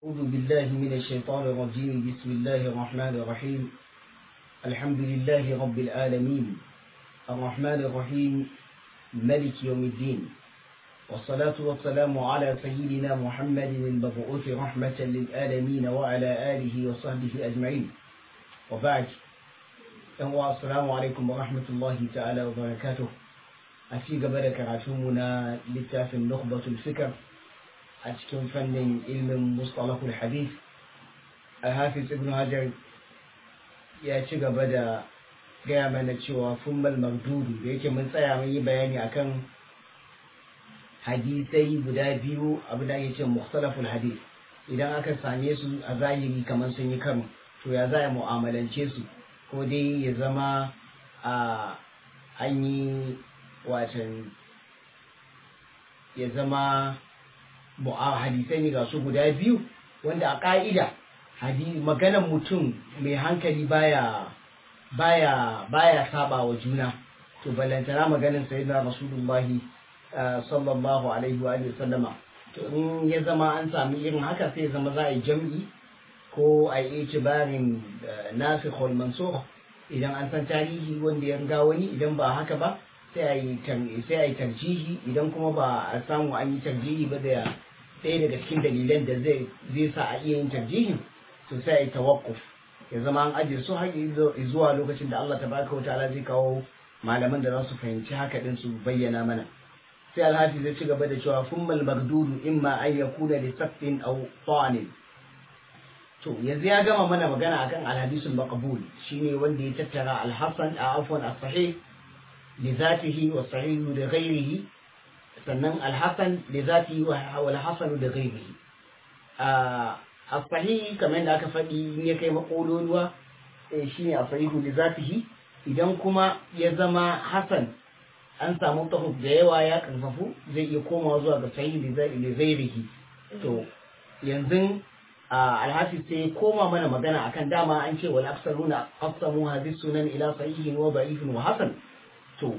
أعوذ بالله من الشيطان الرجيم بسم الله الرحمن الرحيم الحمد لله رب العالمين الرحمن الرحيم ملك يوم الدين والصلاة والسلام على سيدنا محمد المبعوث رحمة للعالمين وعلى آله وصحبه أجمعين وبعد السلام عليكم ورحمة الله تعالى وبركاته أتي قبل كراتمنا لتاف نخبة الفكر a cikin fannin ilmin mustalahul hadith hafiz ibn hajar ya ci gaba da gaya mana cewa fummal mardudu da yake mun tsaya mun yi bayani akan hadisai guda biyu abu da ake ce mustalahul hadith idan aka same su a zahiri kamar sun yi karo to ya za a mu'amalance su ko dai ya zama a an yi watan ya zama hadisai ne ga su guda biyu wanda a ƙa'ida maganan mutum mai hankali baya baya baya saba wa juna to balantana maganin sayyidina rasulullahi sallallahu alaihi wa sallama to in ya zama an sami irin haka sai zama za a yi jam'i ko a yi itibarin nasikh wal mansukh idan an san tarihi wanda ya riga wani idan ba haka ba sai a yi tarjihi idan kuma ba a samu an yi tarjihi ba da ɗaya daga cikin dalilan da zai sa a iya yin tarjihin to sai a yi tawakkuf ya zama an ajiye su har zuwa lokacin da Allah tabaraka wa ta'ala zai kawo malaman da za su fahimci haka din su bayyana mana sai alhaji zai ci gaba da cewa fummal magdudu imma an yakuna li saqtin aw ta'anin to yanzu ya gama mana magana akan alhadisul maqbul shine wanda ya tattara alhasan a afwan as-sahih لذاته والصحيح لغيره sannan alhassan da zati wal hasanu da ghairihi a sahihi kamar yadda aka faɗi in ya kai makololuwa shine a sahihu da zatihi idan kuma ya zama hasan an samu tahuf da yawa ya karfafu zai iya komawa zuwa ga sahihi da ghairihi to yanzu alhafi sai koma mana magana akan dama an ce wal aksaruna qasamu hadhihi sunan ila sahihin wa da'ifin wa hasan to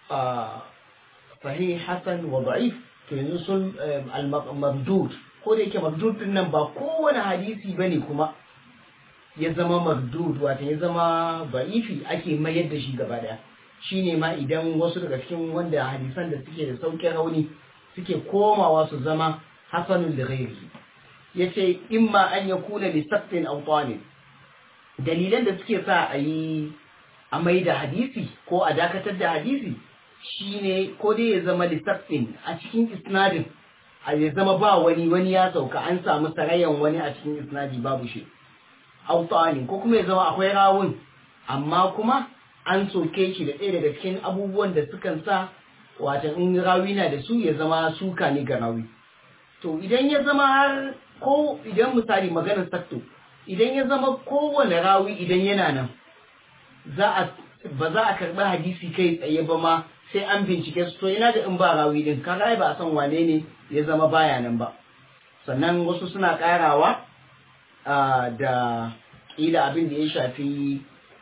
sahih hasan wa da'if to yanzu sun al-mabdud ko da yake mabdud din nan ba kowane hadisi bane kuma ya zama mabdud wato ya zama ba'ifi ake mayar da shi gaba daya shine ma idan wasu daga cikin wanda hadisan da suke da sauƙin rauni suke komawa su zama hasanun da ghairihi yace imma an yakuna li saqtin aw dalilan da suke sa a yi a mai da hadisi ko a dakatar da hadisi shine ko dai ya zama lissafin a cikin isnadin a ya zama ba wani wani ya sauka an samu sarayan wani a cikin isnadi babu shi autani ko kuma ya zama akwai rawun amma kuma an soke shi da ɗaya daga cikin abubuwan da sukan sa wata in rawi na da su ya zama suka ne ga rawi to idan ya zama har ko idan misali maganar sakto idan ya zama kowane rawi idan yana nan za a ba za a karɓi hadisi kai tsaye ba ma sai an bincike su to ina da in ba rawi din kaga ba a san wane ne ya zama baya nan ba sannan wasu suna karawa da ƙila abin da ya shafi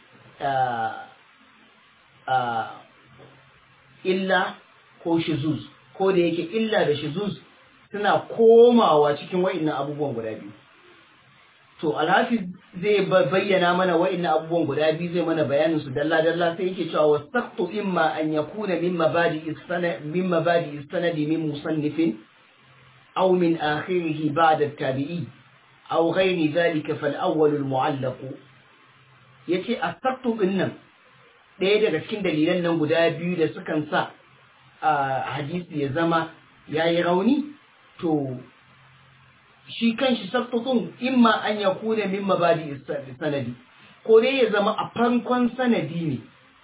illa ko shizuz ko da yake illa da shizuz suna komawa cikin wa'innan abubuwan guda biyu to alhafiz zai bayyana mana wa'annan abubuwan guda biyu zai mana bayanin su dalla dalla sai yake cewa wasaqtu imma an yakuna min mabadi sanad min mabadi sanadi min musannifin aw min akhirih ba'da at-tabi'i aw ghayri dhalika fal awwal al-mu'allaq yace asaqtu dinnan ɗaya daga cikin dalilan nan guda biyu da sukan sa hadisi ya zama yayi rauni to shi kanshi saktutun imma an ya kuna min mabadi sanadi ko dai ya zama a farkon sanadi ne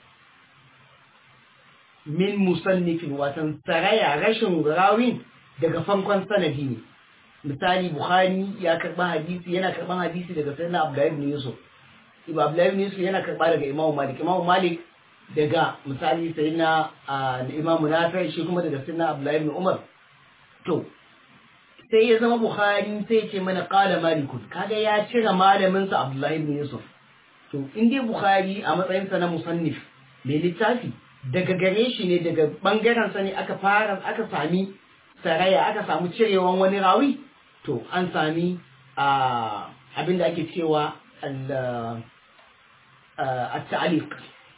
min musannifin watan saraya rashin rawin daga farkon sanadi ne misali bukhari ya karba hadisi yana karban hadisi daga sayyidina abdullahi ibn yusuf ibn abdullahi ibn yusuf yana karba daga imamu malik imamu malik daga misali sayyidina imamu nafi shi kuma daga sayyidina abdullahi ibn umar to sai ya zama Bukhari sai ce mana kala malikun kaga ya cire malamin sa Abdullahi ibn Yusuf to in dai Bukhari a matsayin sa na musannif mai littafi daga gare shi ne daga bangaren sa ne aka fara aka sami saraya aka samu cirewan wani rawi to an sami abin da ake cewa at-ta'liq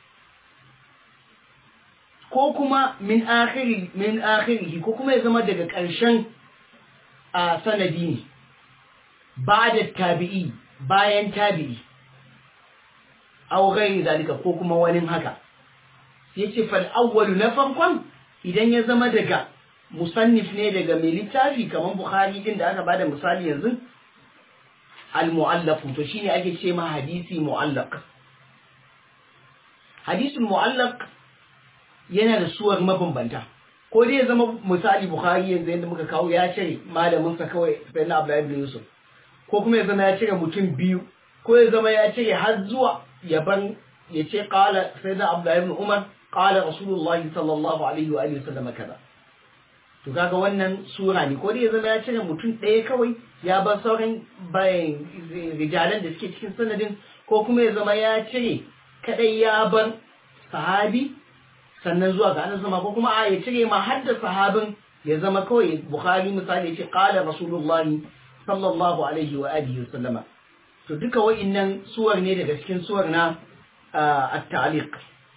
ko kuma min akhiri min akhirihi ko kuma ya zama daga ƙarshen sanadi ne ba da tabi'i bayan tabi'i aw ghairi zalika ko kuma wani haka yace fal awwalu na farkon idan ya zama daga musannif ne daga mai littafi kamar bukhari din da aka bada misali yanzu al mu'allaf to shine ake ce ma hadisi mu'allaq hadisul mu'allaq yana da suwar mabambanta ko dai ya zama misali bukhari yanzu yadda muka kawo ya cire malamin sa kawai sai na abdullahi ibn yusuf ko kuma ya zama ya cire mutum biyu ko ya zama ya cire har zuwa yaban ya ce qala sayyidina abdullahi ibn umar qala rasulullahi sallallahu alaihi wa alihi wasallam kaza to kaga wannan sura ne ko dai ya zama ya cire mutum ɗaya kawai ya bar sauran bayan rijalan da suke cikin sanadin ko kuma ya zama ya cire kadai ya bar sahabi sannan zuwa ga annabi sama ko kuma a ya cire ma har da sahabin ya zama kawai bukhari misali ya ce qala rasulullahi sallallahu alaihi wa alihi wasallama to duka wa'innan suwar ne daga cikin suwar na at-ta'liq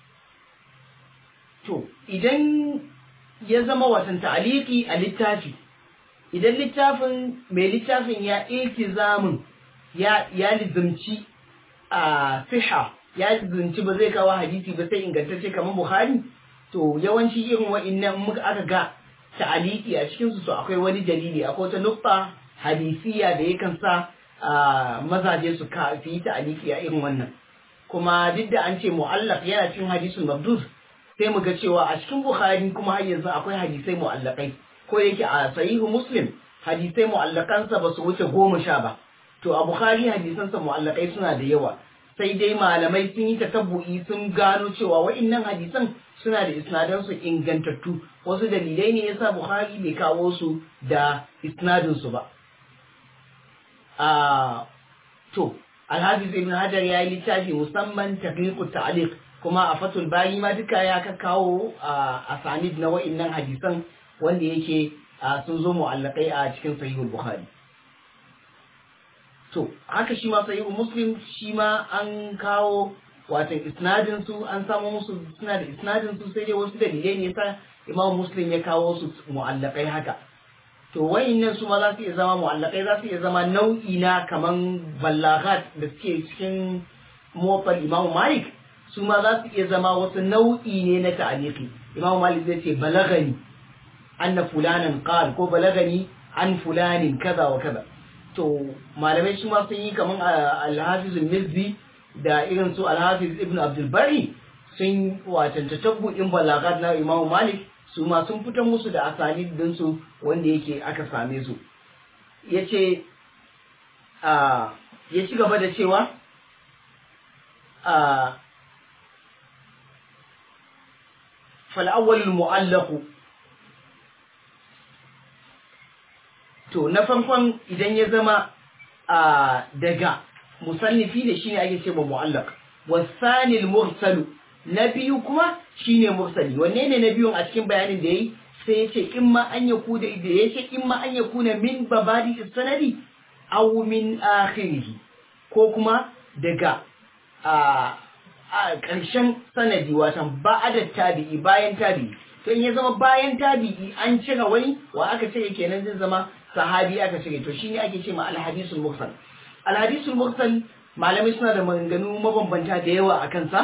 to idan ya zama watan ta'liqi a littafi idan littafin mai littafin ya iltizamin ya ya lizumci a siha ya lizumci ba zai kawo hadisi ba sai ingantacce kamar bukhari to yawanci irin wa'innan muka aka ga ta'liqi a cikin su to akwai wani dalili akwai wata nukta hadisiya da yakan sa mazaje su ka su yi ta'aliki a irin wannan kuma duk da an ce mu'allaq yana cikin hadisul mabdud sai mu ga cewa a cikin bukhari kuma har yanzu akwai hadisai mu'allaqai ko yake a sahihu muslim hadisai mu'allaqansa ba su wuce goma sha ba to a bukhari hadisansa mu'allaqai suna da yawa sai dai malamai sun yi tatabbu'i sun gano cewa wa'innan hadisan suna da isnadan su ingantattu wasu dalilai ne yasa bukhari bai kawo su da isnadin su ba to alhafiz ibn hajar ya yi littafi musamman taqiqut ta'liq kuma a fatul bari ma duka ya ka kawo a sanid na wa'innan hadisan wanda yake sun zo mu'allaqai a cikin sahihul bukhari to haka shi ma sahihul muslim shi ma an kawo watan isnadin su an samu musu suna da isnadin su sai dai wasu dalilai ne yasa imam muslim ya kawo su mu'allaqai haka to wayannan su ma za su iya zama mu'allakai za su iya zama nau'i na kaman ballaghat da suke cikin mofar Imam Malik su ma za su iya zama wasu nau'i ne na ta'aliki Imam Malik zai ce balagani anna fulanan qal ko balagani an fulanin kaza wa kaza to malamai su ma sun yi kaman al-Hafiz al-Mizzi da irin su al-Hafiz Ibn Abdul Bari sun watanta tabbu'in balagat na Imam Malik su ma sun fitar musu da asali dinsu wanda yake aka same su ya ce ya ci gaba da cewa fal'awwal mu'allaku to na farkon idan ya zama daga musannifi da shi ne ake ce ma mu'allak wasanil mursalu na biyu kuma shine mursali wanne ne na biyun a cikin bayanin da yayi sai ya ce in ma an yaku da da ya ce in ma an yaku na min babadi sanadi aw min akhirih ko kuma daga a ƙarshen sanadi watan ba'ada tabi'i bayan tabi'i to in ya zama bayan tabi'i an cire wani wa aka cire kenan zai zama sahabi aka cire to shine ake ce ma alhadisul mursal alhadisul mursal malamai suna da maganganu mabambanta da yawa a kansa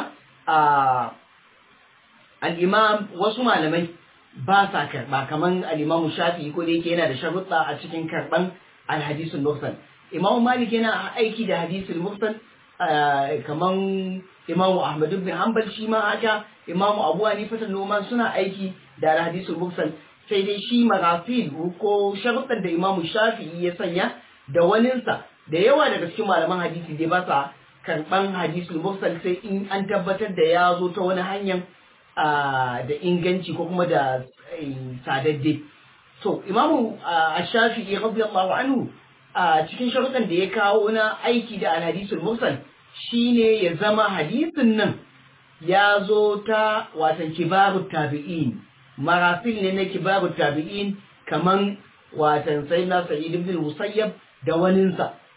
al'imam wasu malamai ba sa karɓa kamar al'imamu shafi ko da yake yana da sharuɗa a cikin karɓan alhadisul mursal imamu malik yana aiki da hadisul mursal kamar imamu ahmad bin hanbal shi ma haka imamu abu hanifa noman suna aiki da alhadisul mursal sai dai shi marafil ko sharuɗan da imamu shafi'i ya sanya da waninsa da yawa daga cikin malaman hadisi dai ba sa karban hadisul mursal sai in an tabbatar da ya zo ta wani hanyar da inganci ko kuma da sadadde to imamu ash-shafi'i radiyallahu anhu a cikin sharuɗan da ya kawo na aiki da al-hadisul mursal shine ya zama hadisin nan ya zo ta watan kibarut tabi'in marasil ne na kibarut tabi'in kaman watan sayyidina sa'id ibn musayyab da waninsa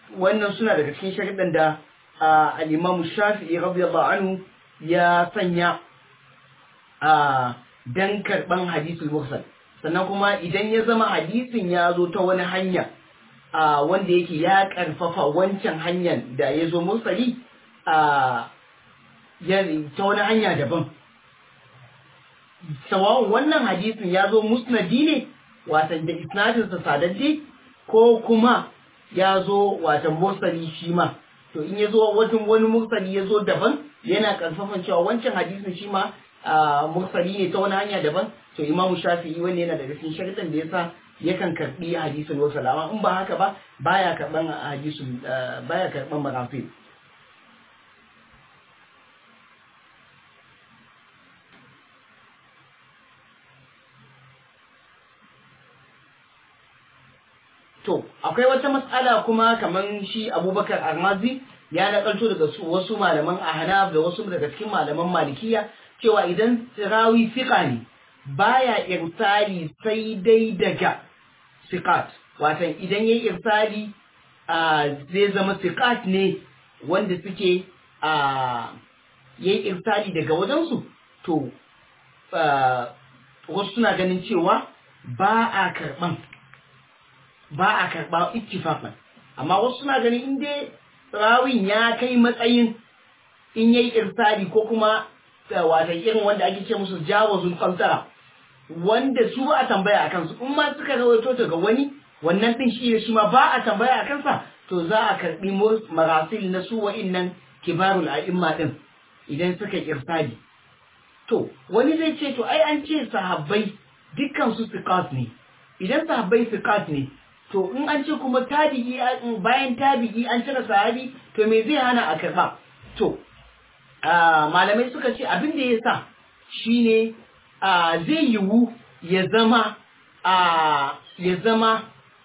wannan suna daga cikin sharuɗan da al-Imam Shafi'i radiyallahu anhu ya sanya dan karban hadisul mursal sannan kuma idan ya zama hadisin ya zo ta wani hanya wanda yake ya karfafa wancan hanyar da ya zo mursali ta wani hanya daban sawa'un wannan hadisin ya zo musnadi ne watan da isnadinsa sadadde ko kuma ya zo watan mursali shi ma to in ya zo watan wani mursali ya zo daban yana karfafan cewa wancan hadisin shi ma mursali ne ta wani hanya daban to imamu shafi'i wanda yana daga cikin sharidan da yasa yakan karbi hadisin mursal amma in ba haka ba baya karban hadisin baya karban marafi To, akwai wata matsala kuma kamar shi Abubakar Armazi ya nakalto daga wasu malaman Ahnaf da wasu daga cikin malaman Malikiya cewa idan rawi fiqa ne baya irsali sai dai daga siqat watan idan yayi irsali zai zama siqat ne wanda suke yayi irsali daga wajensu to wasu suna ganin cewa ba a karban ba a karɓa ittifaqan amma wasu suna ganin in dai rawin ya kai matsayin in yayi irsali ko kuma wata irin wanda ake ce musu jawazul qantara wanda su ba a tambaya akan su in ma suka rawaito daga wani wannan din shi shi ma ba a tambaya akan sa to za a karbi marasil na su wa'innan kibarul a'imma din idan suka irsali to wani zai ce to ai an ce sahabbai dukkan su siqat ne idan sahabbai siqat ne to in an ce kuma tabi'i bayan tabi'i an cire sahabi to me zai hana a karba to malamai suka ce abin da ya sa shine zai yiwu ya zama ya zama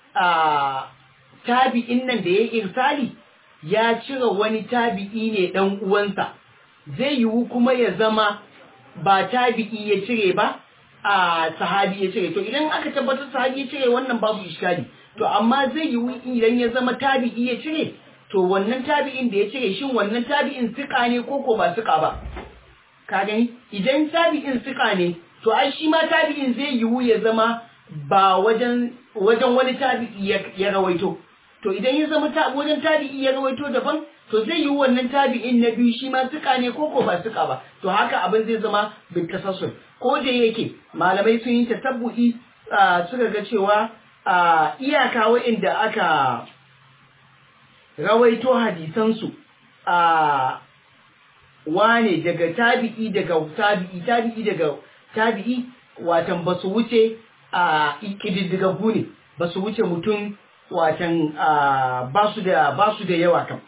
tabi'in nan da ya irsali ya cire wani tabi'i ne dan uwansa zai yiwu kuma ya zama ba tabi'i ya cire ba a sahabi ya cire to idan aka tabbatar sahabi ya cire wannan babu iskali to amma zai yiwu idan ya zama tabi'i ya cire to wannan tabi'in da ya cire shin wannan tabi'in sika ne ko ko ba sika ba ka gani idan tabi'in sika ne to ai shi ma tabi'in zai yiwu ya zama ba wajen wajen wani tabi'i ya rawaito to idan ya zama wajen tabi'i ya rawaito daban to zai yiwu wannan tabi'in na biyu shi ma sika ne ko ko ba sika ba to haka abin zai zama bin tasassul ko da yake malamai sun yi tasabbu'i suka ga cewa a iyaka wa'inda aka rawaito hadisansu a wane daga tabi'i daga tabi'i tabi'i daga tabi'i watan ba su wuce a ƙididdigaggu ne ba su wuce mutum watan ba su da yawa kam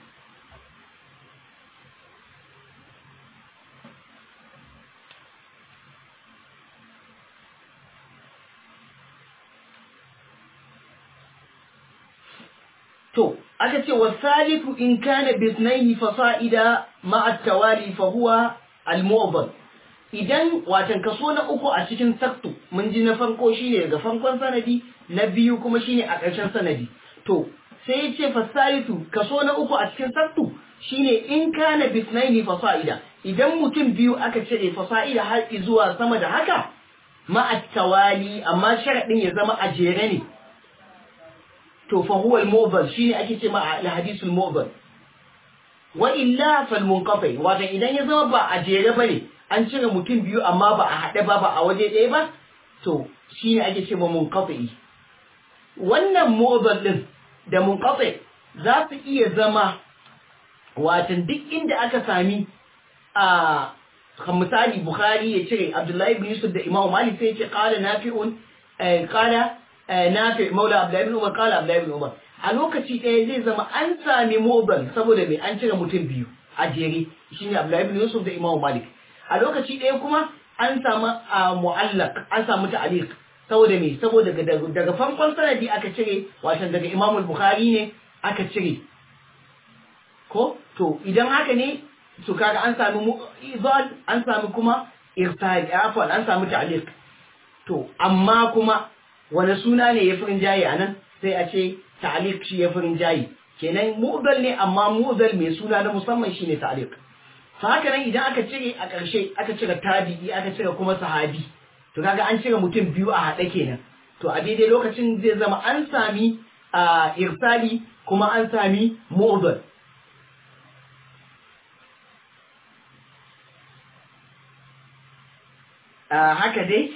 To, aka ce wa salifu in kana bisnaini fasa'ida ma'a tawali fa huwa al-mu'dhal. Idan watan kaso na uku a cikin saktu mun ji na farko shine daga farkon sanadi, na biyu kuma shine a ƙarshen sanadi. To, sai ya ce fasalifu kaso na uku a cikin saktu shine in kana bisnaini fasa'ida. Idan mutum biyu aka cire fasa'ida har zuwa sama da haka ma'a tawali amma sharaɗin ya zama a jere ne. to fa huwa al-mu'dhal shine ake ce ma al-hadith al-mu'dhal wa illa fal munqati wato idan ya zama ba a jere bane an cire mutum biyu amma ba a hade ba ba a waje ɗaya ba to shine ake ce ma munqati wannan mu'dhal din da munqati za su iya zama wato duk inda aka sami a misali bukhari ya cire abdullahi ibn yusuf da imam malik sai ya ce qala nafi'un qala nafi maula abdullahi ibn umar kala abdullahi ibn umar a lokaci ɗaya zai zama an sami mobile saboda mai an cire mutum biyu a jere shine abdullahi ibn yusuf da imam malik a lokaci ɗaya kuma an samu mu'allaq an samu ta'liq saboda me saboda daga farkon sanadi aka cire wato daga imam bukhari ne aka cire ko to idan haka ne to kaga an sami izal an sami kuma irsal afwan an sami ta'liq to amma kuma wani suna ne ya fi rinjaye a nan sai a ce ta'aliq shi ya fi rinjaye kenan mu'dal ne amma mu'dal mai suna na musamman shine ta'liq fa haka nan idan aka cire a ƙarshe aka cire tabi'i aka cire kuma sahabi to kaga an cire mutum biyu a haɗe kenan to a daidai lokacin zai zama an sami a irsali kuma an sami mu'dal haka dai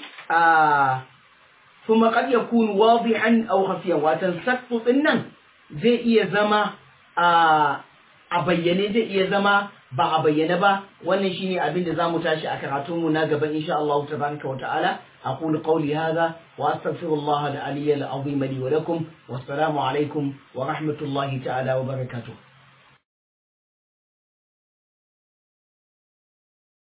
ثم قد يكون واضحا أو خفيا وتنسقط nan zai iya zama a bayyane zai iya zama ba a bayyane ba wannan shine abin da zamu tashi a karatun mu na gaba insha Allah tabaraka wa ta'ala aqulu qawli hadha wa astaghfirullah al-aliyyal azim li wa lakum wassalamu alaikum wa rahmatullahi ta'ala wa barakatuh